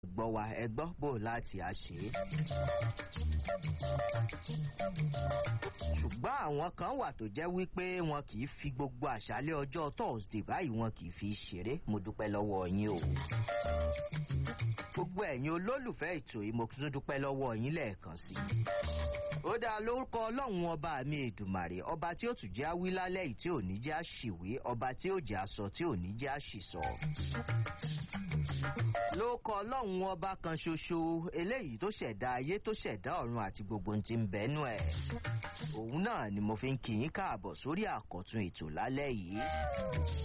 gbọ́ wa ẹ gbọ́ bò láti á ṣe é. ṣùgbọ́n àwọn kan wà tó jẹ́ wípé wọn kì í fi gbogbo àṣálẹ́ ọjọ́ thursday báyìí wọn kì í fi ṣeré mo dúpẹ́ lọ́wọ́ yín o. gbogbo ẹ̀yin olólùfẹ́ ètò yìí mo tún dúpẹ́ lọ́wọ́ yín lẹ́ẹ̀kan sí i. ó dáa lórúkọ ọlọ́run ọba mi èdùmàrè ọba tí ó tún jẹ́ àwí lálẹ́ yìí tí ò ní jẹ́ àṣìwé ọba tí ó jẹ́ aṣọ tí ò ní jẹ́ àṣìsọ. lórúkọ ọlọ́run ọba kan ṣoṣo eléyìí tó ṣẹ̀dá ayé tó ṣẹ̀dá ọ̀run àti gbogbo ohun tí ń bẹ́nu ẹ̀. òun náà ni mo fi ń kí yín káàbọ̀ sórí àkọ́tún ètò lálẹ́ yìí.